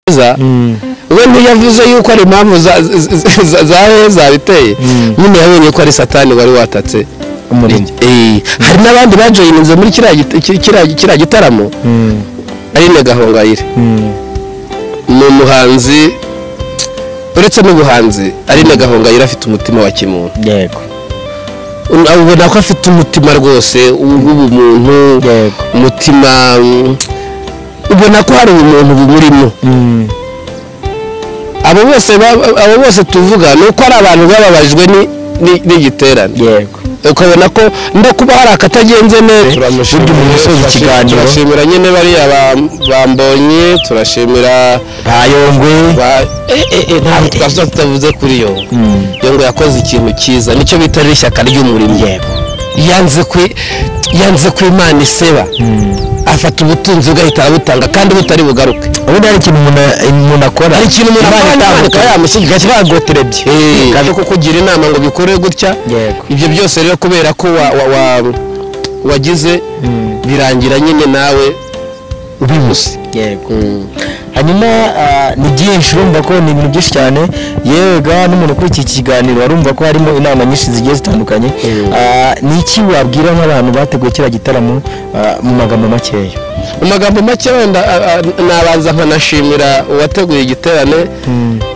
heza we ntiyavuze yuko ari impamvu za- za- za- za heza biteye nyine yabonye ko ari satani wari watatse umurimo Eh, hari n'abandi bajoyininze muri kiriya git- ki- kiriya- kiriya gitaramo Mm, aline gahongayire mm. ni umuhanzi uretse n'ubuhanzi aline gahongayire afite umutima wa kimuntu yego ubona ko afite umutima rwose w'ubumuntu yego umutima mm, ubona ko hari ubumuntu bumurimo Mm, abo bose ba- abo bose tuvuga ni uko ari abantu bababajwe ni- ni- n'igiterane yego ukabona ko no kuba hari akatagenze neza Turamushimira. Burya umuntu usoza ikiganiro. turashimira nyine bariya ba- bambonye turashimira bayongwe ba- eh, eh, eh, ntabwo twasuba tutavuze kuri yo Mm, yo ngo yakoze ikintu cyiza nicyo bita rero ishyaka ry'umurimo yego yanze kwi- yanze ku imana iseba Mm. afata ubutunzi bugahita arabutanga kandi butari bugaruke ubundi hari ikintu umuntu- umuntu akora hari ikintu umuntu akora itanduka ntabwo- yamushyigika kiragoterebye Eh, cyo kukugira inama ngo bikore gutya yego ibyo byose rero kubera ko wa- wa- wa- wagize Mm, birangira nyine nawe ubibuze yego hanyuma ah, ni byinshi urumva ko ni ibintu byinshi cyane yewe ga n'umuntu ukuri iki kiganiro arumva ko harimo inama nyinshi zigiye zitandukanye Mm. Ah, ni iki wabwira nk'abantu bateguye kiriya gitaramo ah, mu magambo makeya mu magambo make wenda a- a- nabanza nkanashimira uwateguye igiterane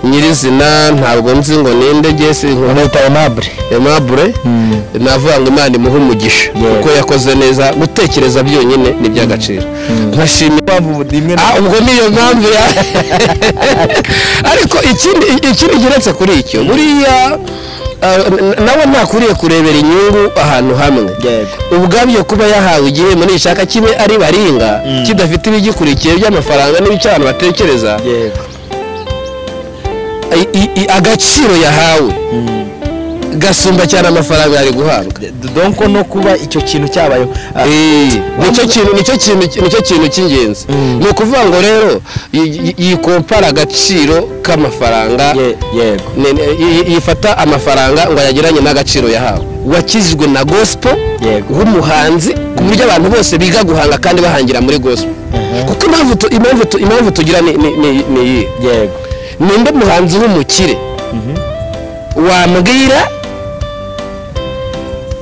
nyirizina ntabwo nzi ngo ninde jesi nkuru bamwita aimable aimable Mm. navuga ngo imana imuhe umugisha Yeah. kuko yakoze neza gutekereza byonyine ni iby'agaciro nkashimira Ah, ubwo niyo mpamvu ya ariko ikindi ikindi geretse kuri icyo buriya ah, n- nawe ntakwiriye kurebera inyungu ahantu hamwe yego ubwabyo kuba yahawe igihembo nishaka kimwe ari baringa Mm. kidafite ibigikurikiye by'amafaranga n'ibicyo abantu batekereza yego i- i- i- agaciro yahawe gasumba cyane amafaranga yari guhabwa donko no kuba icyo kintu cyabayeho Ah, Eh, nicyo kintu nicyo kintu nicyo kintu cy'ingenzi Mm. ni ukuvuga ngo rero yi- yi- yikompara agaciro k'amafaranga ye- yego ne- ne- yi- yi- yifata amafaranga ngo ayageranye n'agaciro yahawe wakijijwe na gospel Yego. nk'umuhanzi ku buryo abantu bose biga guhanga kandi bahangira muri gospel Mhm. kuko impamvu tu- impamvu tu- impamvu tugira ni ni- ni- ni iyi yego ninde muhanzi w'umukire wambwira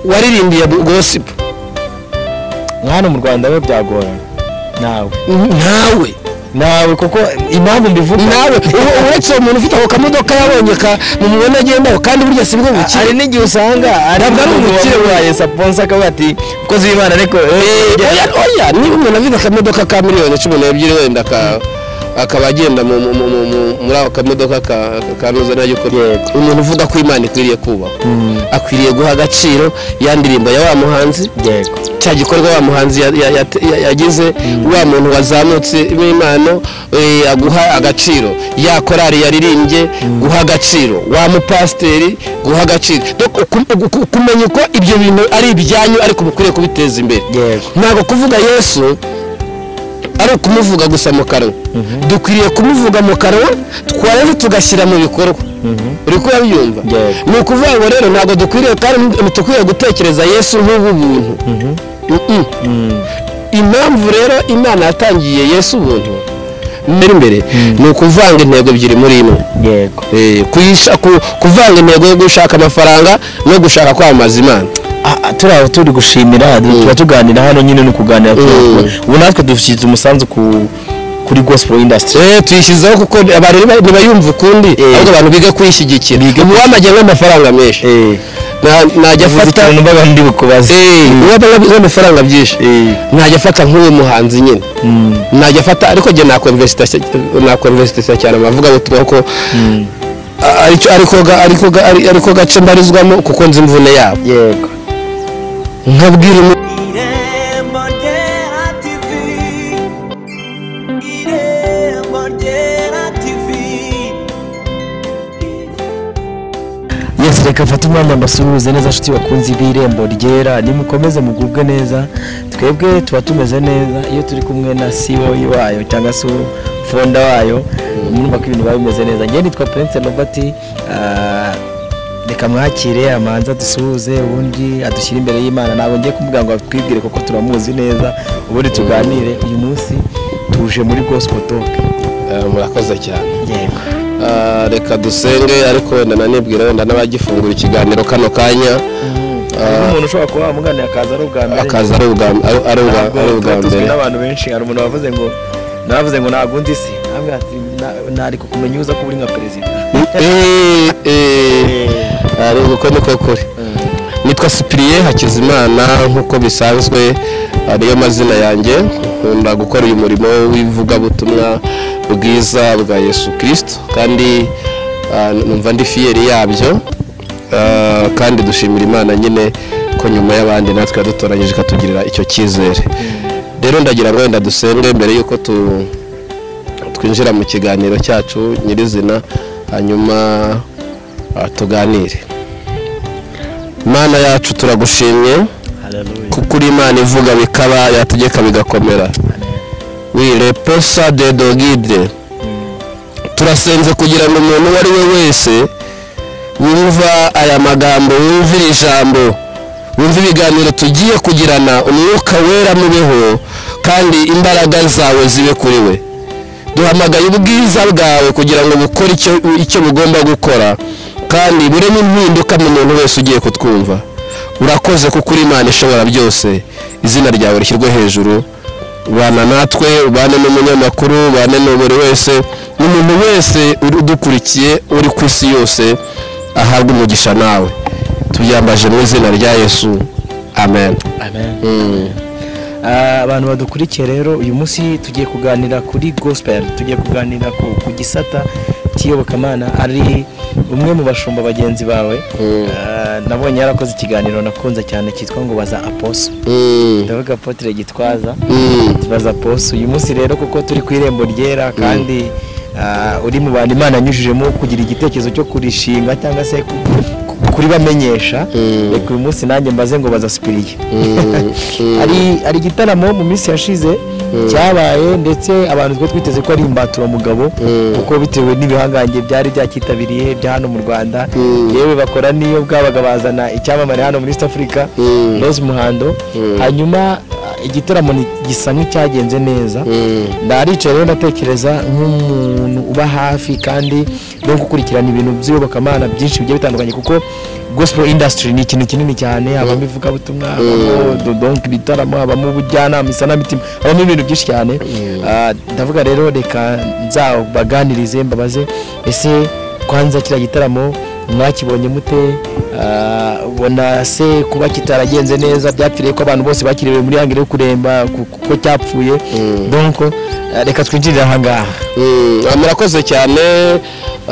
waririmbiye gospel mwana mu rwanda we byagorana nawe ntawe nawe kuko impamvu mbivuga nawe ubu- uretse uwo muntu ufite ako kamodoka yabonye ka mu mubona agendaho kandi burya si bwo Ah, hari bukire n'igihe usanga Ntabwo ari umukire wabaye saponsa akavuga ati mukozi w'imana ariko eh, Eh, oya oya niba umuntu afite akamodoka ka miliyoni cumi n'ebyiri wenda ka- akaba agenda mu- mu- mu- mu- muri ako kamodoka ka- kameze nayo uko Yego. umuntu uvuga ko imana ikwiriye kubahwa Mm. akwiriye guha agaciro ya ndirimbo ya wa muhanzi yego cya gikorwa wa muhanzi ya- ya- ya- ya- yagize wa muntu wazamutse impano eh, aguha agaciro ya korari yaririmbye guha agaciro wa mupasiteri guha agaciro Donc, uku- uku- kumenya uko ibyo bintu ari ibyanyu ariko mukwiriye kubiteza imbere Yego. ntabwo kuvuga yesu ari ukumuvuga gusa mu kanwa dukwiriye kumuvuga mu kanwa twarangiza tugashyira mu bikorwa uri kuyabyumva Yego. ni ukuvuga ngo rero ntabwo dukwiriye kandi dukwiriye gutekereza yesu nk'ubu buntu Mm-mm. Mm. impamvu rero imana yatangiye yesu ubuntu mbere imbere ni ukuvanga intego ebyiri muri imwe yego Eh, kuyisha- ku- kuvanga intego yo gushaka amafaranga no gushaka kwamamaza imana Ah, ah, turi aho turi gushimira tuba tuganira hano nyine no kuganira Mm. ubu natwe dufite umusanzu ku kuri gospel industry Eh, tuyishyizeho kuko abantu ntiba- ntibayumva ukundi Eh. ahubwo abantu biga kuyishyigikira ubu wamagenga amafaranga menshi eh Na- najya yavuze afata ikintu mbaga ndi bukubaze uwabaga amafaranga byinshi Eh. najya afata nk'uwo muhanzi nyine Mm. najya afata ariko njye nakwemvesita nakwemvesita cyane amavugabutumwa ko Mm. a- aricyo ariko ga- ariko ga- ari- ariko gace mbarizwamo kuko nzi imvune yabo yego nkabwira umuntu Irembo Ndera TV Irembo Ndera TV yes reka mfate umwanya mbasuhuze neza nshuti bakunzi b'irembo ryera nimukomeze mugubwe neza twebwe tuba tumeze neza iyo turi kumwe na ceo wayo cyangwa se fonda wayo murumva ko ibintu biba bimeze neza ngewe nitwa prince robert ah, reka mwakire amanza dusuhuze ubundi adushyire imbere y'imana ntabwo ngiye kumubwira ngo atwibwire kuko turamuzi neza ubundi tuganire uyu munsi tuje muri gospel talk Eh, murakoze cyane yego Ah, reka dusenge ariko wenda nanibwira wenda n'abagifungura ikiganiro kano kanya Hari umuntu ushobora kuba wamugana akaza ari ubwa mbere akaza ari ubwa ari- ari ubwa- Ntabwo ari ubwa tuba tuzwi mbere n'abantu benshi hari umuntu wavuze ngo navuze ngo ntabwo undi si ntabwo ati "Na- nari kukumenya uza kuba uri nka perezida Eh, eh, ari uko niko kuri nitwa sipiriye hakizimana nk'uko bisanzwe ariyo mazina yanjye nkunda gukora uyu murimo w'ivugabutumwa bwiza bwa yesu kirisito kandi ah, numva ndi fiyeri yabyo Ah, kandi dushimira imana nyine ko nyuma y'abandi natwe yadutoranyije ikatugirira icyo cyizere rero ndagira ngo wenda dusenge mbere y'uko tu twinjira mu kiganiro cyacu nyirizina hanyuma ah, tuganire mana yacu turagushimye kuko uri imana ivuga bikaba yategeka bigakomera wire posa de dogide turasenze kugira ngo umuntu uwo ari we wese wumva aya magambo wumva iri jambo wumva ibiganiro tugiye kugirana umwuka wera mubeho kandi imbaraga zawe zibe kuri we duhamagaye ubwiza bwawe kugira ngo bukore icyo, icyo bugomba gukora kandi buremo impinduka mu muntu wese ugiye kutwumva urakoze kuko uri imana ishobora byose izina ryawe rishyirwe hejuru bana natwe ubane n'umunyamakuru ubane na buri wese n'umuntu wese uri udukurikiye uri ku isi yose ahabwe umugisha nawe tubyambaje mu izina rya yesu amen Mm. Ah, abantu badukurikiye rero uyu munsi tugiye kuganira kuri gospel tugiye kuganira ku, ku gisata cy'iyobokamana ari umwe mu bashumba bagenzi bawe Mm. Ah, nabonye yarakoze ikiganiro nakunze cyane cyitwa ngo baza aposo Mm. ndavuga apotre gitwaza Mm. tubaza poso uyu munsi rero kuko turi ku irembo ryera kandi ah, uri mu bantu imana yanyujijemo kugira igitekerezo cyo kurishinga cyangwa se ku- ku- kuribamenyesha Mm. reka uyu munsi nanjye mbaze ngo bazasipiriye Mm. Mm. hari hari igitaramo mu minsi yashize cyabaye ndetse abantu twari twiteze ko ari imbatura mugabo Mm. kuko bitewe n'ibihangange byari byacyitabiriye bya hano mu rwanda Mm. yewe bakora n'iyo bwabaga bazana icyamamare hano muri east africa Mm. rose muhando Mm. hanyuma ah, igitaramo ni- gisa nk'icyagenze neza Mm. ndaricaye rero ndatekereza nk'umuntu uba hafi kandi no gukurikirana ibintu by'iyobokamana byinshi bigiye bitandukanye kuko gospel industry ni ikintu kinini cyane habamo ivugabutumwa habamo dodonk ibitaramo habamo ubujyanama isanamitima habamo ibintu byinshi cyane Ah, ndavuga rero reka nzabaganirize mbabaze ese kwanza kiriya gitaramo mwakibonye mute Ah, ubona se kuba kitaragenze neza byapfiriye ko abantu bose bakiriwe muri hangire yo kuremba ku- kuko cyapfuye donko ah, reka twinjirire ahangaha Mm, ah, murakoze cyane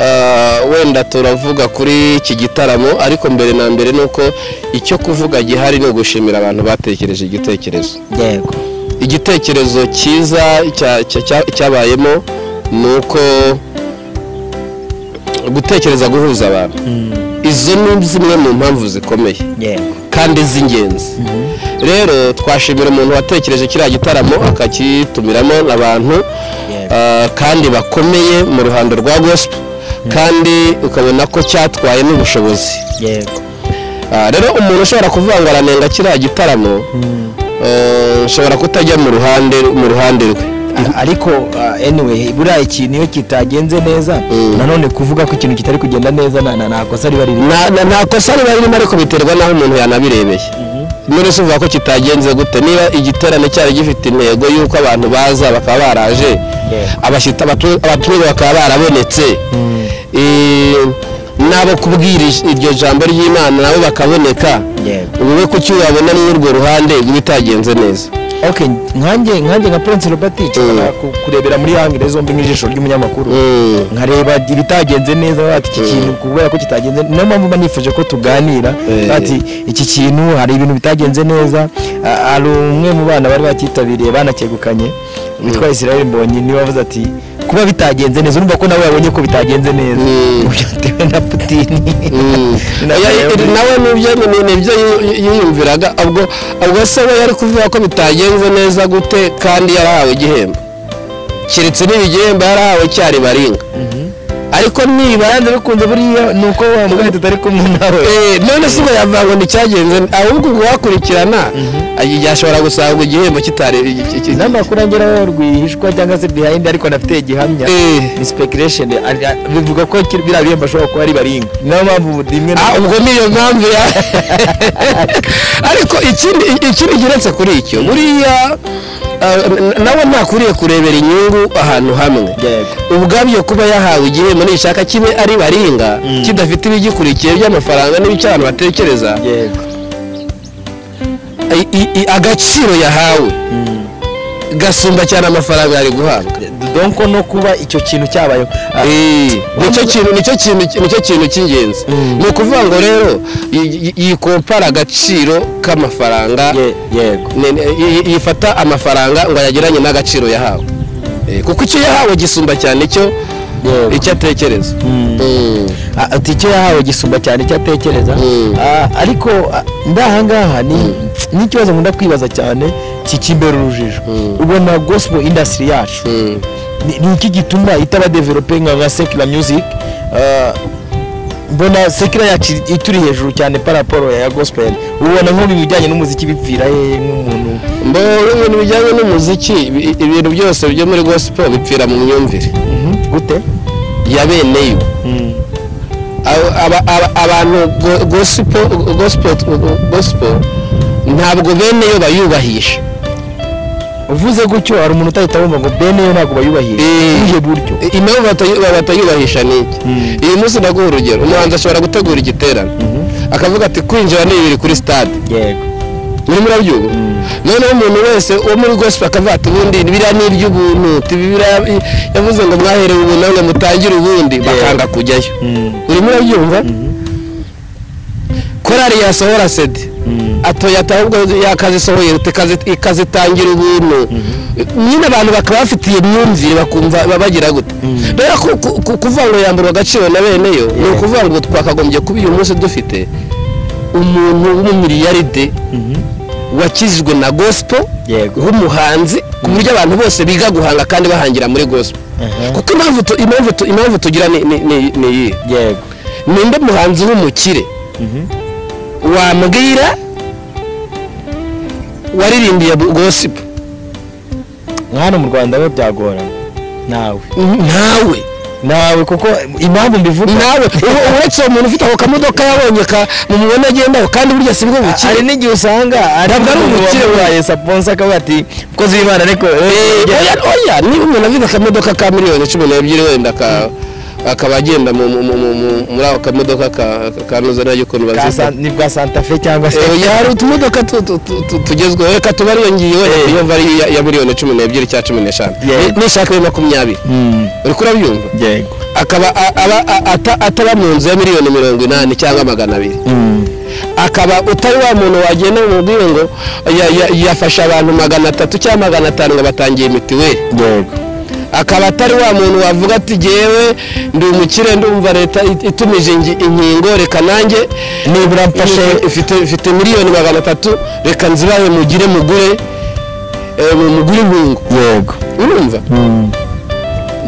ah, wenda turavuga kuri iki gitaramo ariko mbere na mbere ni uko icyo kuvuga gihari ni ugushimira abantu batekereje igitekerezo yego igitekerezo cyiza cya- cya- cya- cyabayemo ni uko gutekereza guhuza abantu izo ni zimwe mu mpamvu zikomeye yego kandi z'ingenzi rero twashimira umuntu watekereje kiriya gitaramo akakitumiramo abantu Yeah. ah, kandi bakomeye mu ruhando rwa gospel kandi ukabona ko cyatwaye n'ubushobozi yego Ah, rero umuntu ushobora kuvuga ngo aranenga kiriya gitaramo eh, nshobora kutajya mu ruhande mu ruhande rwe Ah, ariko ah, anyway buriya ikintu iyo kitagenze neza nanone kuvuga ko ikintu kitari kugenda neza na- na- nta kosa riba ririmo Na- na- nta kosa riba ririmo ariko biterwa n'aho umuntu yanabirebeye none se uvuga ko kitagenze gute niba igiterane cyari gifite intego y'uko abantu baza bakaba baraje Yeah. abashyitsi abatu- abatumirwa bakaba barabonetse Eh, n'abo kubwira ij- iryo jambo ry'imana nabo bakaboneka yego wowe kuki wabona n'urwo ruhande bitagenze neza ok nkanjye nkanjye nka prince robert nshobora Mm. ku- kurebera muri hangire zombi nk'ijisho ry'umunyamakuru Mm. nkareba ibitagenze neza bati iki Mm. kintu kubera ko kitagenze niyo mpamvu mba nifuje ko tuganira Eh. bati iki kintu hari ibintu bitagenze neza Ah, hari umwe mu bana bari bacyitabiriye banakegukanye witwa israel mbonyi niwe wavuze ati kuba bitagenze neza urumva ko nawe yabonye ko bitagenze neza Mm. byatewe na putini Mm. Na- Oya, i- nawe nibyo ni- nibyo yi- yiyumviraga ubwo ubwo se we yari kuvuga ko bitagenze neza gute kandi yarahawe igihembo keretse niba igihembo yarahawe cyari baringa ariko niba yanze bikunze buriya ni uko wa muganga tutari kumwe nawe Eh, none si bayavuga ngo nicyagenze ahubwo uwakurikirana yashobora gusanga igihembo kitari iki- iki- inama kurangiraho rwihishwa cyangwa se behind ariko anafite igihamya Eh. ni speculation ari- ari- bivuga ko kiri- biriya bihembo ashobora kuba ari baringa niyo mpamvu rimwe na Ah, ubwo niyo mpamvu ya ariko ikindi ikindi kiretse kuri icyo buriya ah, n- nawe ntakwiriye kurebera inyungu ahantu hamwe Yego. ubwabyo kuba yahawe igihembo nishaka kibe ari baringa Mm. kidafite ibigikurikiye by'amafaranga n'ibicyo abantu batekereza yego I- i- i- agaciro yahawe gasumba cyane amafaranga yari guhabwa donko no kuba icyo kintu cyabayeho Ah, Eh, nicyo kintu nicyo kintu nicyo kintu cy'ingenzi Mm. ni ukuvuga ngo rero yi- yi- yikompara agaciro k'amafaranga ye- yego ne- ne- yi- yi- yifata amafaranga ngo ayageranye n'agaciro yahawe Eh, kuko icyo yahawe gisumba cyane icyo Yego. icyo atekereza Mm. Mm. Ah, ati icyo yahawe gisumba cyane icyo atekereza Mm. Ah, ariko ah, ndahangaha ni n'ikibazo nkunda kwibaza cyane kikimbera urujijo Mm. ubona gospel industry yacu Mm. ni ni iki gituma itaba develope nka nka sekira music Ah, mbona sekira yacu ituri hejuru cyane paraporo ya gospel ubona nk'ubu ibijyanye n'umuziki bipfira hehe nk'umuntu Mbo- ibintu bijyanye n'umuziki ibi- ibintu byose byo muri gospel bipfira mu myumvire Mhm, gute ya bene yo Mm, Aba- aba- aba- abantu go- gospel gospel- gospel ntabwo bene yo bayubahisha uvuze gutyo hari umuntu utahita wumva ngo bene yo ntabwo bayubahira Eh. ubuhe buryo I- impamvu batayu- batayubahisha ni iki Mm. uyu munsi ndaguha urugero umuhanzi ashobora gutegura igiterane Mhm. akavuga ati kwinjira ni bibiri kuri stade yego muri murabyumva noneho umuntu wese wo muri gospel akavuga ati ubundi biriya ni iby'ubuntu ti biriya i- yavuze ngo mwaherewe ubuntu ngo mutangire ubundi bakanga kujyayo Mm, uri murabyumva korari yasohora sede mm, atoya ahubwo yakazisohoye tekazi- ikazitangira ubuntu nyine abantu bakaba bafitiye imyumvire bakumva ba- bagira gute Mm. rero ku- ku- ku- kuvuga ngo yamburwa agaciro na bene yo ni ukuvuga ngo twakagombye kuba uyu munsi dufite umuntu w'umumiliyaride mhm. wakijijwe na gospel Yego. w'umuhanzi ku buryo abantu bose biga guhanga kandi bahangira muri gospel Aha. kuko impamvu tu- impamvu tu- impamvu tugira ni ni- ni- ni iyi yego ninde muhanzi w'umukire Mhm. wambwira waririmbiye bu- gospel nka hano mu rwanda we byagora nawe ntawe nawe kuko impamvu mbivuga ntawe ubu- uretse uwo muntu ufite ako kamodoka yabonye ka mu mubona agendaho kandi burya si bwo A- hari bukire n'igihe usanga Ntabwo ari umukire we. wabaye saponsa akavuga ati mukozi w'imana ariko Eh, eh, oya oya niba umuntu afite akamodoka ka miliyoni cumi n'ebyiri wenda ka- akaba agenda mu- mu- mu- mu- muri ako kamodoka ka- ka- kameze neza ukuntu bwa bazita San- ni bwa santa fe cyangwa se Eh, hari utumodoka tu- tu- tu- tu- tugezweho reka tubare iyo ngiyo Eh. iyo vari ya- ya miliyoni cumi n'ebyiri cya cumi n'eshanu Yeah. n'ishaka iyo makumyabiri Mm, uri kurabyumva yego akaba a- aba- a- ata- ataba mu nzu ya miliyoni mirongo inani cyangwa magana abiri Mm, akaba utari wa muntu wagenda mu bwiyo ngo ya- ya- yafashe abantu magana atatu cyangwa magana atanu ngo batangiye mitiweli yego akaba atari wa muntu wavuga ati jyewe ndi umukire ndumva leta it- itumije ingi- inkingo reka nanjye nibura mfashe ifite- ifite ifite miliyoni magana atatu reka nzibahe mugire mugure eh, mu- mugure inkungu yego urumva Mm.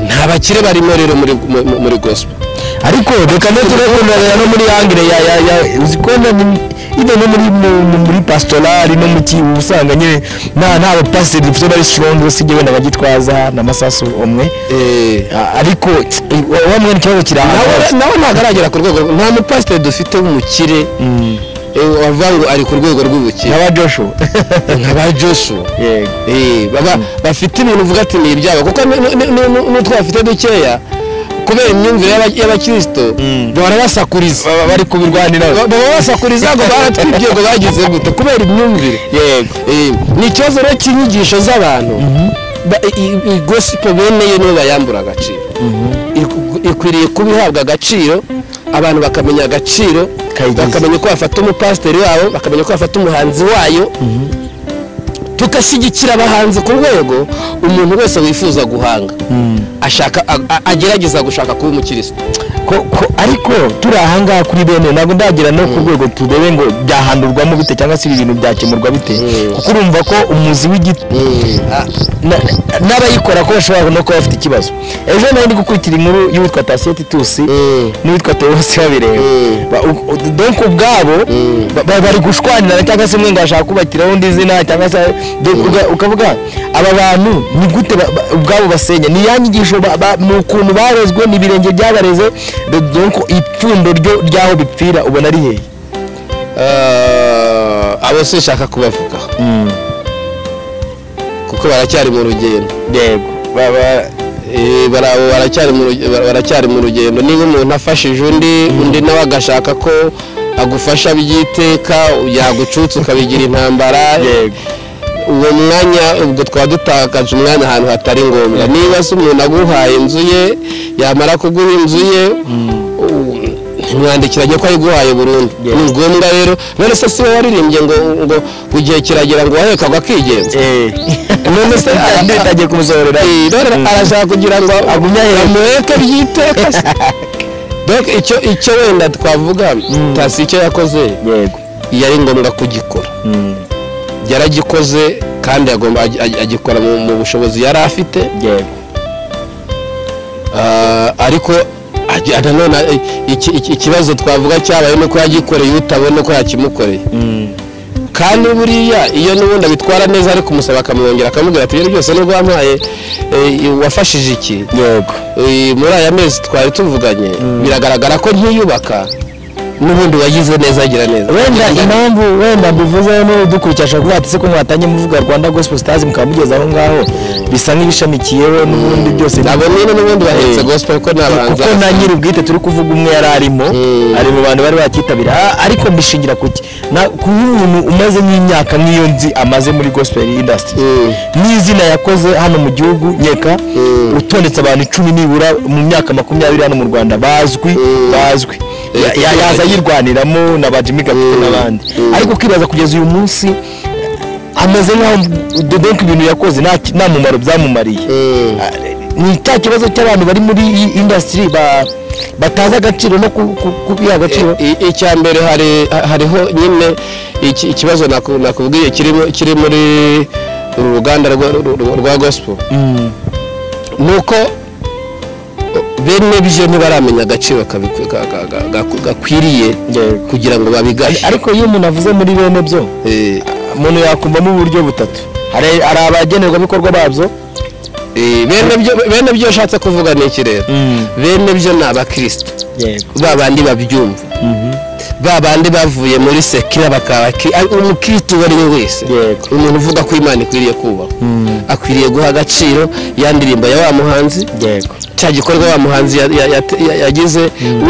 nta bakire barimo rero muri mu- mu- muri gospel ariko reka no turekundanira no muri angire ya ya ya uzi ko na ni- ibe no muri mu- mu- muri pastorali no mu kibu usanga nyine nta nta bapasiteri dufite bari strong usibye wenda bagitwaza n'amasasu umwe eh Ah, ariko wa mwene ikibazo kiri ahantu nawe hose. nawe ntagaragera ku rwego nta mupasiteri dufite w'umukire Mm. eh, wavuga ngo ari ku rwego rw'ubukire nkaba joshua nka ba joshua yego Eh, baba bafite ibintu uvuga ati ni ibyabo kuko nu- nu- nu- nu- n'utwo bafite dukeya kubera imyumvire y'aba- y'abakirisito Mm. bahora basakuriza baba bari kubirwaniraho Ba- baba basakuriza ngo baratwibye ngo bagize gute kubera imyumvire yego Eh, ni ikibazo rero cy'inyigisho z'abantu Ba- i- i- i- gospel bene yo nibo bayambura agaciro Iku- ikwiriye kuba ihabwa agaciro abantu bakamenya agaciro Kayigize. bakamenya uko bafata umupasiteri wabo bakamenya uko bafata umuhanzi wayo tugashyigikira abahanzi ku rwego umuntu wese wifuza guhanga ashaka a- a- agerageza gushaka kuba umukirisitu ko ko ariko turi ahangaha kuri bene ntabwo ndagira no ku rwego turebe ngo byahandurwamo bite cyangwa se ibi bintu byakemurwa bite Mm. kuko urumva ko umuzi w'igiti Ah, na- na- n'abayikora ko bashobora no kuba bafite ikibazo ejo nawe ndi gukurikira inkuru y'uwitwa Tasiyo Titusi Mm. n'uwitwa Tewosi babireba Mm. Ba- u- u- donc ubwabo Mm. ba- ba- bari gushwanirana cyangwa se mwenga bashaka kubakiraho undi izina cyangwa se donc uga- ukavuga aba bantu ni gute ba- ba- ubwabo basenya ni ya nyigisho ba- ba- ni ukuntu barezwe ni ibirenge byabareze do- donc ipfundo ryo ry'aho bipfira ubona ari hehe ah, abo sinshaka kubavuga kuko baracyari mu rugendo yego baba eh, bara- baracyari mu ruge- bara- baracyari mu rugendo niba umuntu afashije undi undi nawe agashaka ko agufasha by'iteka yagucutsa ukabigira intambara yego uwo mwanya ubwo twaba dutakaje umwanya ahantu hatari ngombwa niba se umuntu aguhaye inzu ye yamara kuguha inzu ye u- ntimwandikiranye ko ayiguhaye burundu Yes. ni ngombwa rero none se si wowe waririmbye ngo ngo igihe kiragera ngo waheka ngo akigenza eee none se ara- ndagiye kumusohorera Eh, rero arashaka kugira ngo agumye amuheke by'iteka se. donc icyo icyo wenda twavuga tasi icyo yakoze yego yari ngombwa kugikora Mm. yaragikoze kandi agomba ag- ag- agikora mu mu bushobozi yari afite yego Ah, ariko ag- nanone eh, iki- iki- ikibazo twavuga cyabaye nuko yagikoreye utabona ko yakimukoreye Mm. kandi buriya iyo n'ubundi abitwara neza ariko umusaba akamwongera akamubwira ati ibintu byose nubwo wampaye eh, wafashije iki yego Eh, muri aya mezi twari tuvuganye biragaragara ko nkiyubaka n'ubundi wagize neza agira neza wenda impamvu wenda mbivuze ni udukurikiye ashobora kuvuga ati se ko mwatanye muvuga rwanda gospel stars mukaba mugeze aho ngaho bisa nk'ibishamikiyeho n'ubundi byose nabo nyine n'ubundi bahetse Eh. gospel ko ni abahanzi kuko na nyiri ubwite turi kuvuga umwe yari arimo Mm. ari mu bantu bari bakitabira Ah, ariko mbishingira kuki Na- kuba umuntu umaze nk'imyaka nk'iyo nzi amaze muri gospel industry Mm. n'izina yakoze hano mu gihugu nyeka Mm. utondetse abantu icumi nibura mu myaka makumyabiri hano mu rwanda bazwi Mm. bazwi Eh, Ya- ya- yaza yirwaniramo na ba jimmy gafite Mm. n'abandi Mm. ariko ukibaza kugeza uyu munsi ameze nk'aho dodonke ibintu yakoze nta ki- nta mumaro byamumariye Mm. ni cya kibazo cy'abantu bari muri iyi indasitiri batazi agaciro no ku- ku- kubiha agaciro I- i- icya mbere hari hariho nyine iki- ikibazo naku- nakubwiye kiri mu- kiri muri uru ruganda rwa- rwa- rwa gospel Mm, ni uko bene byo ntibaramenya agaciro kabi- ka- ka- ka- gaku- gakwiriye yego. kugira ngo babigahe ariko iyo umuntu avuze muri bene byo Eh, umuntu yakumvamo uburyo butatu hari hari abagenerwabikorwa babyo eh, bene byo- bene byo ushatse kuvuga ni iki rero bene byo ni abakirisitu yego ba bandi babyumva ba bandi bavuye muri sekira bakaba abakiri- ari- umukirisitu uwo ari we wese Yego. umuntu uvuga ko imana ikwiriye kubahwa akwiriye guha agaciro ya ndirimbo ya wa muhanzi yego cya gikorwa wa muhanzi ya- ya- ya- ya- yagize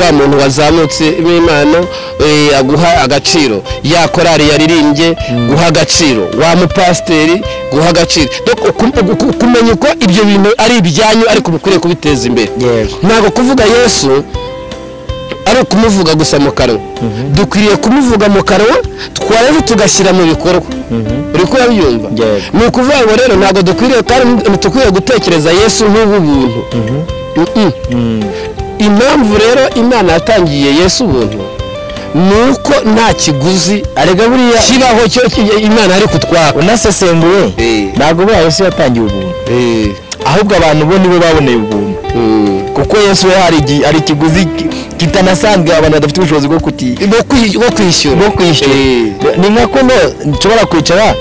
wa muntu wazamutse impano eh, aguha agaciro ya korari yaririmbye guha agaciro wa mupasiteri guha agaciro Donc, uku- uku- kumenya uko ibyo bintu ari ibyanyu ariko mukwiriye kubiteza imbere Yego. ntabwo kuvuga yesu ari ukumuvuga gusa mu kanwa dukwiriye kumuvuga mu kanwa twarebe tugashyira mu bikorwa uri kubabyumva Yego. ni ukuvuga ngo rero ntabwo dukwiriye kandi ntidukwiriye gutekereza yesu nk'ubu buntu Mm-mm. impamvu rero imana yatangiye yesu ubuntu ni uko nta kiguzi arega buriya kibaho cyo ki- imana ari kutwaka unasesenguye Eh. ntabwo buriya yesu yatangiye ubuntu Eh, ahubwo abantu bo nibo baboneye ubuntu mm. kuko yesu we hari igi- hari ikiguzi ki- kitanasanzwe abantu badafite ubushobozi bwo kuti Bo kwi- bo kwishyura bwo kwishyura Eh, ni nka kuno nshobora kwicara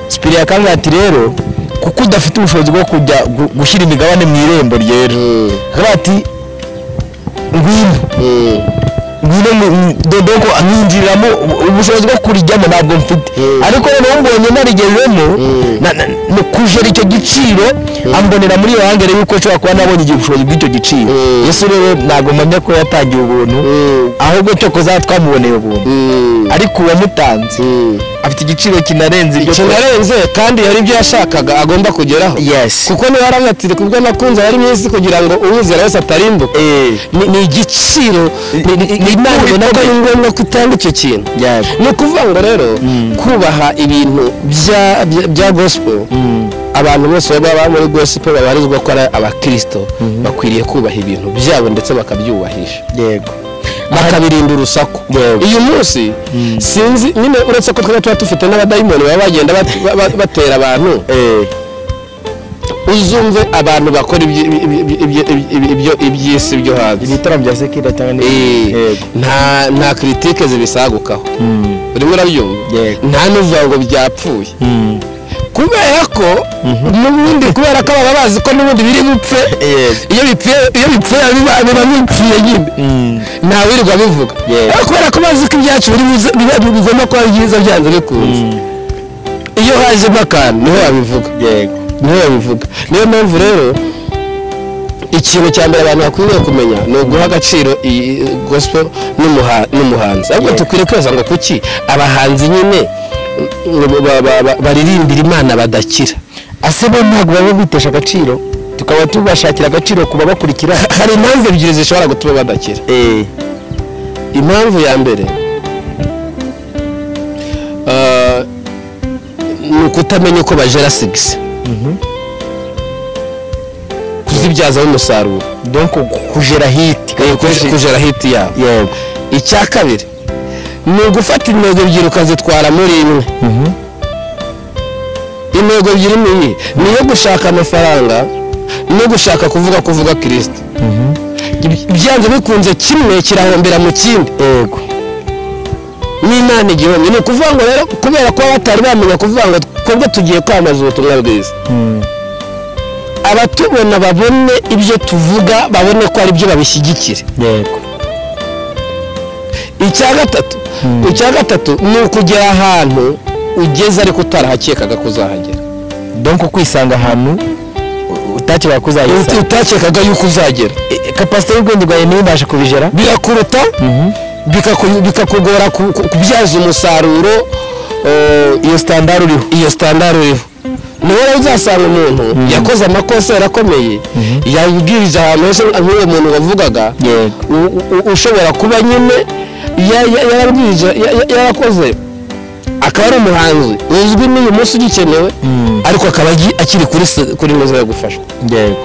sipiri yakambwira ati rero kuko udafite ubushobozi bwo kujya gu- gushyira imigabane mu irembo ryera Mm. akavuga ati ngwino mm. ngwino mu- mu- dodo ko mwinjiriramo u- ubushobozi bwo kurijyamo ntabwo mfite Mm. ariko noneho mbonye narigezemo Mm. na- na- mu kujera icyo giciro ambonera muri iyo hangere yuko nshobora kuba nabonye igihe ubushobozi bw'icyo giciro Mm. yesu rero ntabwo mpamya ko yatangiye ubuntu Mm. ahubwo cyokoza twamuboneye ubuntu Mm. ariko uwamutanze Mm. afite igiciro kinarenze ibyo kinarenze kandi hari ibyo yashakaga agomba kugeraho yesi kuko niba yaravuze ati kubwo nakunze abari mu isi kugira ngo uwizera wese atarimbuka ni ni igiciro ni- ni- ni intambwe nabwo ari ngombwa ko utanga icyo kintu yego ni ukuvuga ngo rero Mm. kubaha ibintu bya- bya- bya gospel abantu bose baba baba muri gospel babarizwa ko ari abakirisito Mhm. bakwiriye kubaha ibintu byabo ndetse bakabyubahisha yego bakabirinda urusaku Yego. uyu munsi Mm. sinzi nyine uretse ko twaba tuba dufite n'abadayimoni baba bagenda bat- ba- ba- batera abantu uzumve abantu bakora ibyi- ibyi- ibyi- ibyi- ibyi- ibyo- iby'isi byo hanze ibitaramo bya sekirida cyangwa Eh, n'ibindi yego nta nta kiritike zibisagukaho Mm. urimo urabyumva Yego. nta n'uvuga ngo byapfuye Mm. kubera ko n'ubundi kubera ko baba bazi ko n'ubundi biri bupfe Yego. iyo bipfuye iyo bipfuye biba biba bipfuye nyine Mm. ntawirirwa bivuga Yego. ariko kubera ko bazi ko ibyacu biri buze- biba bigomba kuba byiza byanze bikunze Mm. iyo hajemo akantu niho babivuga yego niho babivuga niyo mpamvu rero ikintu cya mbere abantu bakwiriye kumenya ni uguha agaciro iyi gospel n'umuha- n'umuhanzi ahubwo Yego. dukwiriye kwibaza ngo kuki abahanzi nyine mm, ba- ba- ba- baririmbira imana badakira ase bo ntabwo baba bitesha agaciro tukaba tubashakira agaciro ku babakurikira hari impamvu ebyiri zishobora gutuma badakira impamvu ya mbere ah, ni ukutamenya uko bajera sigisi kuzibyazaho umusaruro donc kujera hiti Eh, kuj- kujera hiti yabo yego icya kabiri ni ugufata intego ebyiri ukazitwara muri imwe intego ebyiri ni iyi ni iyo gushaka amafaranga no gushaka kuvuga kuvuga kirisiti byanze bikunze kimwe kirahombera mu kindi yego n'imana igihumbi ni ukuvuga ngo rero kubera ko batari bamenya kuvuga ngo twebwe tugiye kwamamaza ubutumwa bwiza abatubona babone ibyo tuvuga babone ko ari byo babishyigikira yego icya gatatu icya gatatu ni ukugera ahantu ugeze ariko utarahakekaga ko uzahagera donc kwisanga ahantu utakibara Uti- kuzayisanga utakekaga y'uko uzagera kapasite y'ubwenge bwawe niyo ibasha kubijera birakuruta bikaku- bikakugora ku- ku- kubyaza umusaruro eh, iyo standard uriho iyo standard uriho niba rero uzasanga umuntu yakoze amakosa yarakomeye yabwirije ahantu hose nk'uwo muntu wavugaga yego u- u- ushobora kuba nyine ya- ya- yarabwirije ya- ya- yarakoze akaba ari umuhanzi uzwi n'uyu munsi ugikenewe Mm. ariko akaba agi- akiri kuri se- kuri meza yo gufashwa yego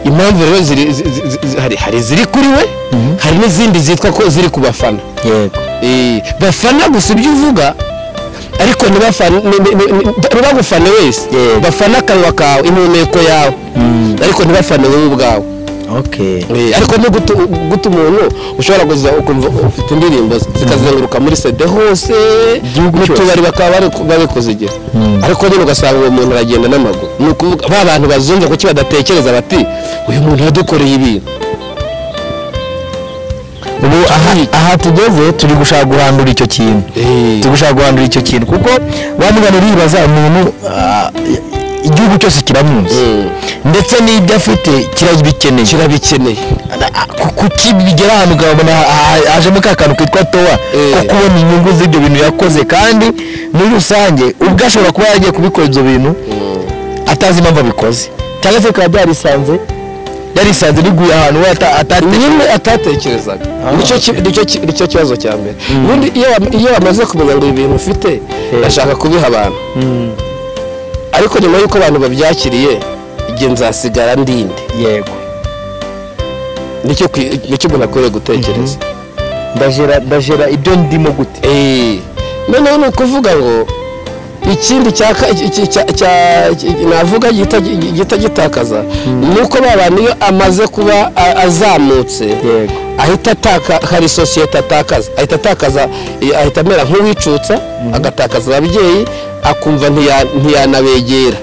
impamvu rero ziri- zi- zi- zi- hari- hari iziri kuri we Mhm. hari n'izindi zitwa ko ziri ku bafana yego Eh, bafana gusa ibyo uvuga ariko ntibafane- ni- ni- ni- ni- ntibagufane wese Yego. bafane akanwa kawe impumeko yawe Mm. ariko ntibafane wowe ubwawe ok Eh, ariko ni guta guta umuntu ushobora kuza ukumva ufite indirimbo ze, zikazenguruka muri sede hose Igihugu mu cyose. tubari bakaba bari- bari kuzigira Mm. ariko nyine ugasanga uwo muntu aragenda n'amaguru ni ukuvuga ba bantu bazumva kuki badatekereza bati uyu muntu yadukoreye ibintu ubu aha aha tugeze turi gushaka guhandura icyo kintu Eh. turi gushaka guhandura icyo kintu kuko wamugana uribaza umuntu ah, igihugu cyose kiramuzi Mm. ndetse n'ibyo afite kirabikeneye kirabikeneye Ku- kuki bigera ahantu ukabona ha- hajemo ka kantu kitwa towa Eh. ko kubona inyungu z'ibyo bintu yakoze kandi muri rusange ubwo ashobora kuba yaragiye kubikora ibyo bintu atazi impamvu abikoze cyangwa se bikaba byarisanze byarisanze biguye ahantu we ata- atatekereje nyine atatekerezaga Ah, nicyo ki- okay. nicyo ki- nicyo kibazo cya mbere ubundi iyo wam- iyo bamaze kumenya ngo ibi bintu ufite ndashaka kubiha abantu ariko nyuma y'uko abantu babyakiriye igihe nzasigara ndinde yego nicyo kwi- nicyo umuntu akwiriye gutekereza ndajera ndajera ibyo ndimo gute Eh, noneho ni ukuvuga ngo ikindi cya ka- iki- iki- cya- cya- iki- navuga gihita gi- gihita gitakaza ni uko ba bantu iyo amaze kuba a- azamutse yego ahita ataka hari sosiyete atakaza ahita atakaza eh, ahita amera nk'uwicutsa agatakaza ababyeyi akumva ntiya- ntiyanabegera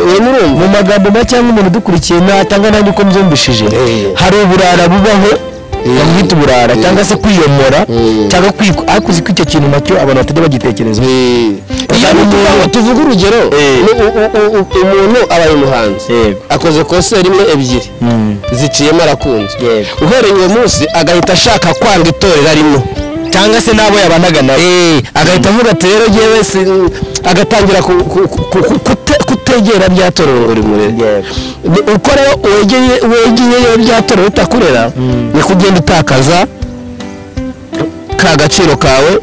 we mu nurumva magambo make cyangwa umuntu udukurikiye natanga nanjye uko mbyumvishije Eh. hari uburara bubaho Eh. bamwita uburara Eh. cyangwa se kwiyomora Eh. cyangwa kwikwa ariko uzi ko icyo kintu nacyo abantu batajya bagitekereza Eh, iyo Bakaba ni ukuvuga umuntu- ngo tuvuge urugero Eh. ni u- u- u- u- umuntu abaye umuhanzi Yego. akoze konseri imwe ebyiri ziciyemo arakunze Yego. uhereye uwo munsi agahita ashaka kwanga itorero arimo cyangwa se n'abo yabanaga nabo Eh, agahita avuga ati rero ngewe si- agatangira ku- ku- ku- ku- kute- kutegera bya torero buri murenge Ni uko rero wegeye wegeyeyo bya torero bitakurera ni kugenda utakaza ka gaciro kawe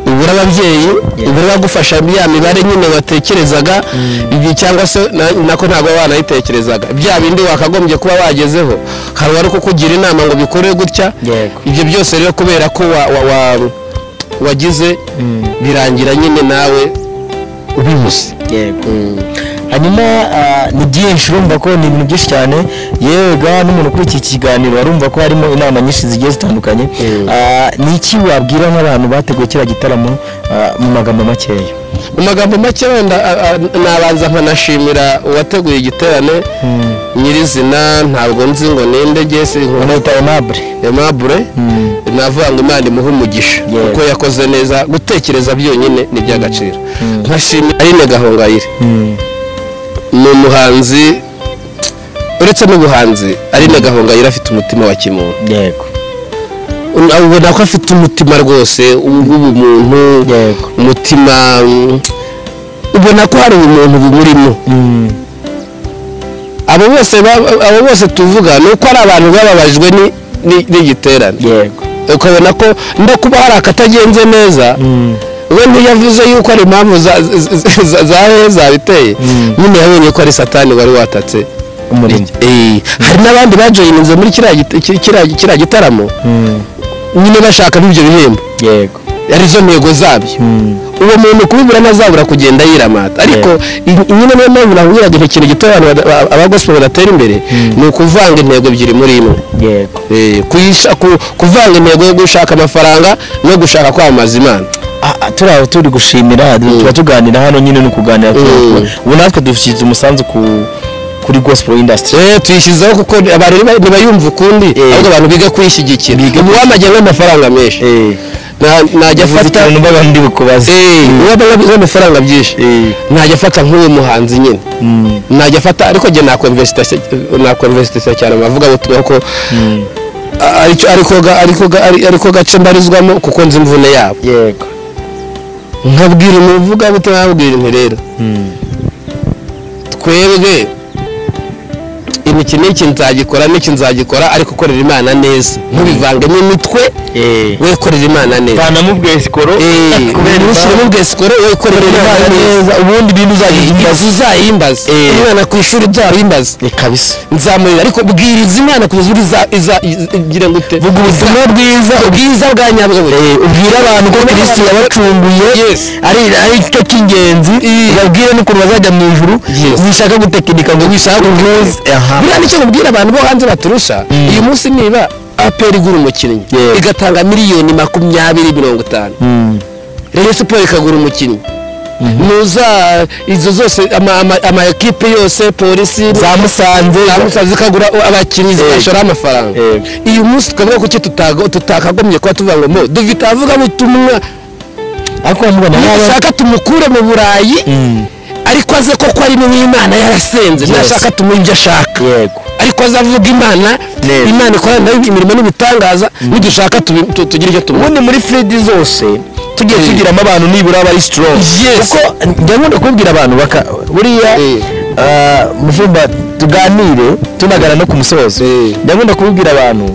ubura ababyeyi ubura abagufasha ya mibare nyine watekerezaga igihe cyangwa se na- nako ntabwo baba banayitekerezaga bya bindi wakagombye kuba wagezeho hari uwari kukugira inama ngo bikore gutya Yego. ibyo byose rero kubera ko wa- wa- wa- wagize birangira nyine nawe ubibuze yego hanyuma ah, ni byinshi urumva ko ni ibintu byinshi cyane yewe ga n'umuntu kuri iki kiganiro arumva ko harimo inama nyinshi zigiye zitandukanye Mm. Ah, ni iki wabwira nk'abantu bateguye kiriya gitaramo ah, mu magambo makeya mu magambo make wenda a- a- nabanza nkanashimira uwateguye igiterane nyirizina ntabwo nzi ngo ninde gese nkunda banahita enabure aimable Mm. navuga ngo imana imuhe umugisha Yeah. kuko yakoze neza gutekereza byonyine ni iby'agaciro nkashimira aline gahongayire ni umuhanzi uretse n'ubuhanzi aline gahongayire afite umutima wa kimuntu yego ubona ko afite umutima rwose w'ubumuntu Yego. umutima mm, ubona ko hari ubumuntu bumurimo Mm. abo bose ba- abo bose tuvuga ni uko ari abantu bababajwe ni- ni- n'igiterane yego ukabona ko no kuba hari akatagenze neza Mm. we ntiyavuze yuko ari impamvu za- za- za- za heza biteye Mm. nyine yabonye ko ari satani wari watatse umurimo Eh, hari n'abandi bajoyininze muri kiriya git- ki- kiriya- kiriya gitaramo Mm. nyine bashaka ibyo bihembo yego arizo ntego zabyo Mm. uwo muntu kubibura ntazabura kugenda yiramata ariko i- nyine niyo mpamvu nakubwiraga nti ikintu gito abantu bada- ba- abagosipo badatera imbere ni ukuvanga intego ebyiri muri imwe yego Eh, kuyisha- ku- kuvanga intego yo gushaka amafaranga no gushaka kwamamaza imana Ah, ah, turi aho turi gushimira tuba tuganira hano nyine ni ukuganira Mm. ubu natwe dushyize umusanzu ku- kuri gospel industry Eh, tuyishyizeho kuko abantu ntiba- ntibayumva ukundi Eh. ahubwo abantu biga kuyishyigikira uwamajya nk'amafaranga menshi Eh, Na- najya uvuze afata ikintu mbaga ndi bukubaze uwamafaranga byinshi Eh. najya afata nk'uwo muhanzi nyine Mm. najya afata ariko njye nakomvesitasiyo cyane amavuga ngo tubaho ko Mm. aricyo ariko ga- ariko ga- ari- ariko gace mbarizwamo kuko nzi imvune yabo yego nkabwira umuvuga gute nkabwira nti rero Mm. twebwe iki n'iki nzagikora n'iki nzagikora ariko korera imana neza ntubivangemo imitwe Eh. we korera imana neza vanamo bwesikoro Eh, ntushyiremo bwesikoro we korera imana neza ubundi ibintu uzagira inzu uzayimbaza Eh. umwana ku ishuri uzayimbaza kabisa nzamurira ariko bwiriza imana ku buzima iza iza- iza- igira ngo ute vuga ubuzima bwiza ubwiza bwa nyabwo Eh, ubwire abantu ko kristo yabacunguye Yes. ari ari cyo cy'ingenzi babwire n'ukuntu bazajya mu ijuru Yes. wishaka gutekinika ngo wishaka uhuze aha buriya nicyo mubwira abantu bo hanze baturusha uyu munsi niba aperi igura umukinnyi Yeah. igatanga miliyoni makumyabiri mirongo itanu Mm. rero siporo ikagura umukinnyi muza izo zose ama- ama- ama ekipe yose polisi za musanze zamusa zikagura abakinnyi zikashoraho amafaranga Yego. uyu munsi twavuga kuki tutago- tutakagombye kuba tuvuga ngo mo dufite abavugabutumwa ariko bamubona nk'aba- nashaka tumukure mu burayi Mm. ariko aze koko ari n'imana yarasenze Yes. nashaka tumuhe ibyo ashaka yego ariko azavuga imana Neza. imana ikora nayo imirimo n'ibitangaza ntidushaka tubi- tu- tugire icyo tubona ubundi muri fredi zose tugiye Eh. tugiramo abantu nibura aba ari strong Yes. kuko njya nkunda kubwira abantu baka buriya Eh. ah, mu cyumba tuganire tunagana no ku musozo Eh. njya nkunda kubwira abantu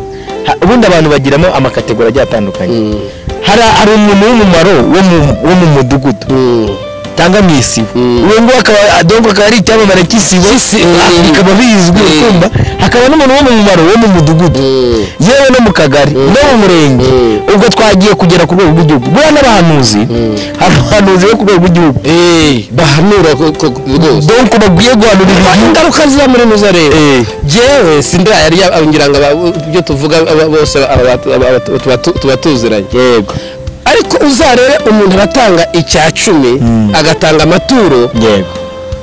ha- ubundi abantu bagiramo amakategori agiye atandukanye Mm. hari hari umuntu w'umumaro wo mu- wo mu mudugudu cyangwa mu isibo Mm. uwo nguwo akaba adongo akaba ari icyamamare cy'isibo Mm. ah, bikaba bizwi Mm. ukumva hakaba n'umuntu wo mu mumaro wo mu mudugudu Mm. yewe no mu kagari no mu murenge Mm. ubwo twagiye kugera ku rwego rw'igihugu buriya n'abahanuzi hari abahanuzi bo ku rwego rw'igihugu Eh, bahanura ko- ko- rwose donc bakwiye guhanura ibintu ingaruka ziba muri muza rero Eh. jewe sindirayarya ngira ngo aba- ibyo tuvuga aba- bose aba- aba- aba- tuba tu- tuba tuziranye yego ariko uzarebe umuntu aratanga icya cumi Mm. agatanga amaturo yego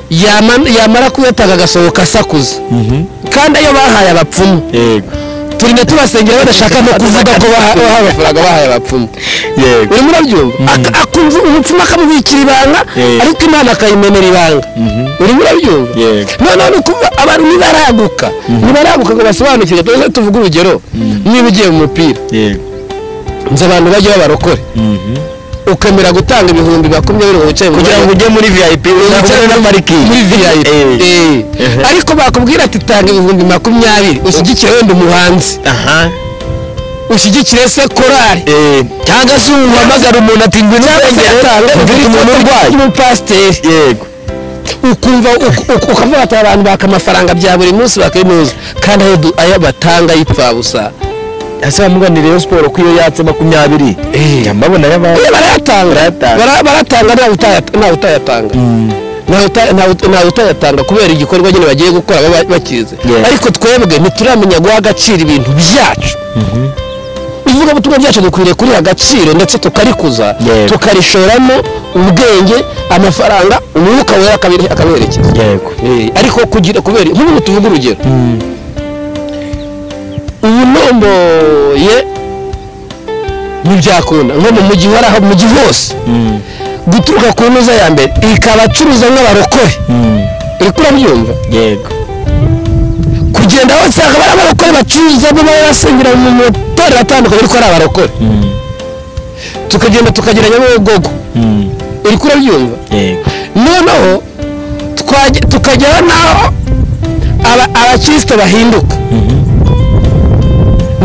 yama- yamara kuyatanga agasohoka asakuza kandi ayo bahaye abapfumu yego turi na tubasengera badashaka no kuvuga ko baha- bahaye amafaranga bahaye abapfumu yego uri murabyumva Aka- akumva umupfumu akamubikira ibanga Yeah. ariko imana akayimenera ibanga uri murabyumva Yeah. noneho ni ukuvuga abantu ntibaraguka ntibaraguka ngo basobanukirwe tuze tuvuge urugero niba ugiye mu mupira yego nzi abantu bajya babarokore ukemera gutanga ibihumbi makumyabiri ngo wicaye mu kugira ngo mwanya- ujye muri vip wicaye uzabone na parikingi muri VIP Eh. Eh. ariko bakubwira ati tanga ibihumbi makumyabiri ushyigikire wenda umuhanzi aha ushyigikire se korari Eh. cyangwa se uhamagara umuntu ati ngwino cyangwa se nsengere atanga ufite umuntu urwaye umupasiteri yego ukumva uk- uk- ukavuga ati abantu baka amafaranga bya buri munsi bakinuza kandi ayo du- ayo batanga y'ipfabusa ese bamuganira iyo siporo ko iyo yatse makumyabiri Eh. njya mbabona y'abantu Eh, barayatanga Barayatanga. Bara- barayatanga ntawe utayat- ntawe utayatanga Ntawe uta- ntawe uta- ntawe utayatanga kubera igikorwa nyine bagiye gukora baba bakizi Yeah. ariko twebwe ntituramenya guha agaciro ibintu byacu ivugabutumwa byacu dukwiriye kuriha agaciro ndetse tukarikuza Yego. tukarishoramo ubwenge amafaranga umwuka wera akabiri- akaberekeza yego Eh, ariko kugira kubera nk'ubu tuvuga urugero ubu nomboye ntibyakunda nko mu mujyi wari aho mu mujyi hose guturuka ku ntuza ya mbere ikabacuruza nk'abarokore uri kurabyumva yego kugenda wasanga bari abarokore bacuruzamo baba basengera mu matorero atandukanye ariko ari abarokore tukagenda tukageranya n'ubwoko uri kurabyumva yego noneho twajya- tukagera n'aho aba- abakristo bahinduka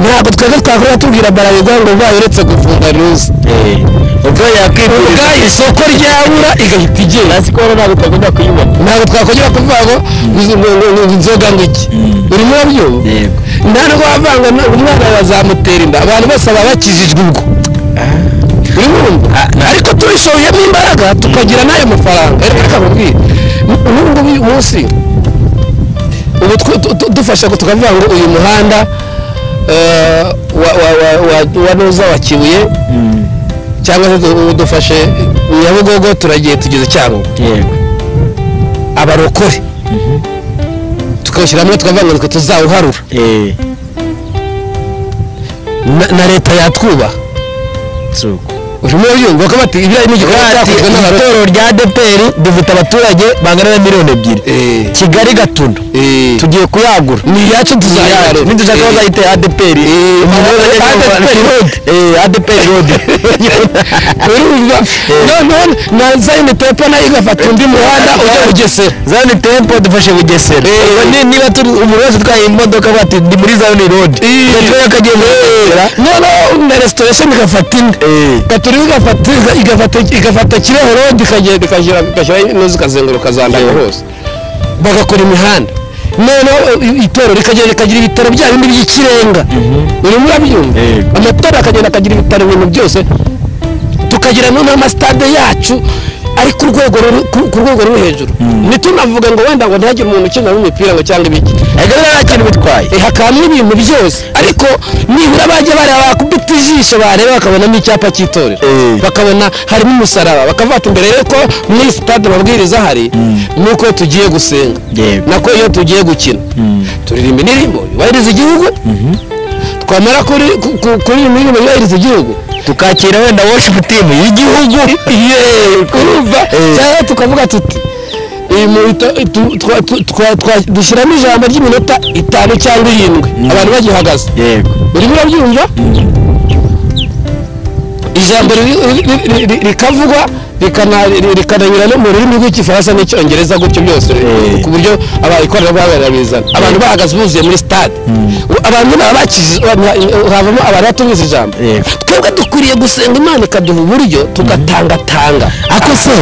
ntabwo twebwe twakora tubwira barabigwa ngo bayo uretse gufunga ruza Eh. ubwo yakwifuriza ubwa isoko ryabura igahita igenda hasi ko ntabwo utagomba kuyibona ntabwo twakongera kuvuga ngo ngo- ngo- ngo inzoga ngo iki Mm. uri muri byo yego nta nubwo wavanga ngo umwana bazamutera inda abantu bose baba bakijijwe ubwo uri kumva? ariko tubishoyemo imbaraga tukagira n'ayo mafaranga reka nkubwire n'ubu ngubu uyu munsi ubu twe- tu- tu- dufasha ngo tukavuga ngo uyu muhanda eh, wa- wa- wa- wa- wa nuza wa kibuye cyangwa se du- dufashe nyabugogo turagiye tugeze cyangugu yego abarokore tukawushyiramo tukavuga ngo tuzawuharura Eh. Na- na leta yatwubaha suko urimo yumva ko bati ibiriya ni igikorwa Ati, cyakozwe n'abarokore itorero rya deperi rifite abaturage bangana na miliyoni ebyiri Eh. kigali gatuna Eh. tugiye kuyagura ni iyacu tuzayiharura nidushaka Eh. bazayita adeperi ADPR road. adeperi rodi urumva noneho na zayini tepo nayo igafata undi muhanda ujya bugesera zani tempo dufashe bugesera Eh. Ubwo ni- niba turi umuntu wese utwaye imodoka bati ndi muri zani rodi peteroli akagiye muri bugesera noneho na resitorasheni igafata indi Eh. gaturi igafata igafata igafata kireho rodi ikagenda ikashyira igashyira inoze ikazenguruka zandaka hose bagakora imihanda noneho i- itorero rikagenda rikagira ibitaro bya bindi by'ikirenga urimo urabyumva Yego. amatora akagenda akagira ibitaro ibintu byose tukagira noneho amasitade yacu ari ku rwego ruri- ku- ku rwego ruri hejuru ntitunavuga ngo wenda ngo ntihagire umuntu ukina n'umupira ngo cyangwa ibiki ariko nta kintu bitwaye Eh, hakabamo ibintu byose ariko nibura bajya bareba bakubita ijisho bareba bakabonamo icyapa cy'itorero Eh. bakabona harimo umusaraba bakavuga ati mbere rero ko muri sitade amabwiriza ahari ni uko tugiye gusenga Yego. nako iyo tugiye gukina turirimba indirimbo yubahiriza igihugu twamara kuri- ku- ku- kuririmba indirimbo yubahiriza igihugu tukakira wenda worship team y'igihugu yeee kurumva Eh. cyangwa tukavuga tuti "Eh, mu ito- tu- twa- tu- twa- twa- dushyiramo ijambo ry'iminota itanu cyangwa irindwi abantu bagihagaze yego urimo urabyumva ijambo riri- riri- riri- riri- rikavugwa rikana- riri- rikananyura no mu rurimi rw'igifaransa n'icyongereza gutyo byose Eh. ku buryo aba- ikoranabuhanga rirabizana abantu bahagaze buzuye muri sitade abantu baba bakizi havamo abantu batumiza ijambo Eh. twebwe dukwiriye gusenga imana ikaduha uburyo tugatangatanga ako se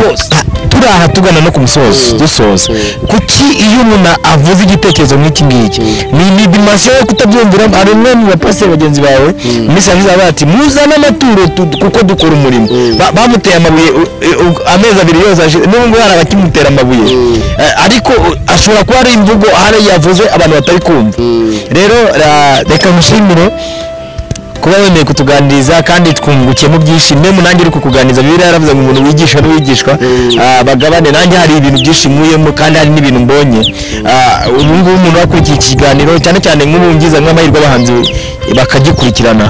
turi aha tugana no ku musozo dusoza kuki iyo umuntu avuze igitekerezo nk'iki ngiki ni ni dimansiyo yo kutabyumvira hari umwe mu bapasiteri bagenzi bawe iminsi yavuze avuga ati muzane amaturo tu- kuko dukora umurimo Ba- bamuteye amabuye u- u- amezi abiri yose ashize n'ubu ngubu hari abakimutera amabuye Eh, ariko uh, ashobora kuba ari imvugo hari yavuze abantu batari kumva rero ra- reka mushimire kuba wemeye kutuganiriza kandi twungukiyemo byinshi mwe nanjye uri kukuganiriza bibiliya yaravuze ngo umuntu wigisha n'uwigisha ah, bagabane nanjye hari ibintu byinshi nkuyemo kandi hari n'ibintu mbonye Ah, ubu ngubu umuntu wakurikiye iki kiganiro cyane cyane nk'ubu ngize nk'amahirwe abahanzi bakagikurikirana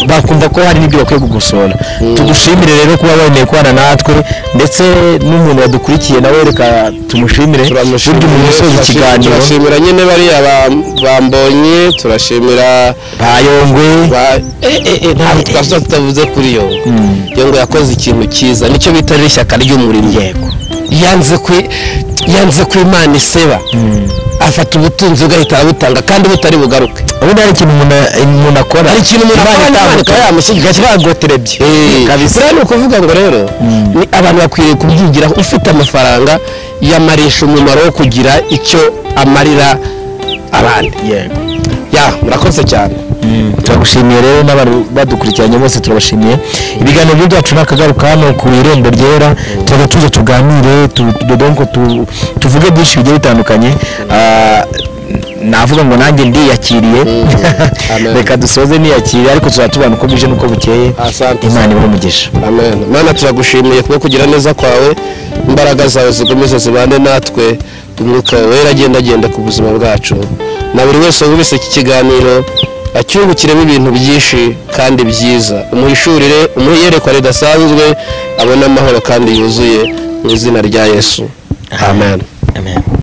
bakumva ko hari n'ibyo bakwiye gukosora tugushimire rero kuba wemeye kubana natwe ndetse n'umuntu wadukurikiye nawe reka tumushimire burya umuntu usoza ikiganiro turashimira nyine bariya ba- bambonye turashimira bayongwe ba- eh, eh, eh, ntabwo twasaba tutavuze kuri yo yo ngo yakoze ikintu cyiza nicyo bita rero ishyaka ry'umurimo yanze kwi- yanze ko imana iseba afata ubutunzi bugahita abutanga kandi butari bugaruke ubundi hari ikintu umuntu- umuntu akora Hari ikintu umuntu Imana akora, Imana itamuka- ikayamusiga. ikakirangoterebye Eh, kabisa buriya ni ukuvuga ngo rero ni abantu bakwiriye kubyigiraho ufite amafaranga yamarisha umumaro wo kugira icyo amarira abandi yego ya murakoze cyane turagushimiye rero n'abantu badukurikiranye bose turabashimiye ibiganiro byo byacu n'akagaruka hano ku irembo ryera turajya tuza tuganire tu- tu- donc tu- tuvuge byinshi bigiye bitandukanye Ah, navuga ngo nanjye ndiyakiriye Amen. reka dusoze niyakiriye ariko tuzaba tubana uko bwije n'uko bukeye Asante. imana ibahe umugisha amen mana turagushimiye kubwo kugira neza kwawe imbaraga zawe zikomeze zibane natwe umwuka wera agenda agenda ku buzima bwacu na buri wese wumvise iki kiganiro acyungukiremo ibintu byinshi kandi byiza umuhishurire umuhe iyerekwa ridasanzwe abone amahoro kandi yuzuye mu izina rya yesu amen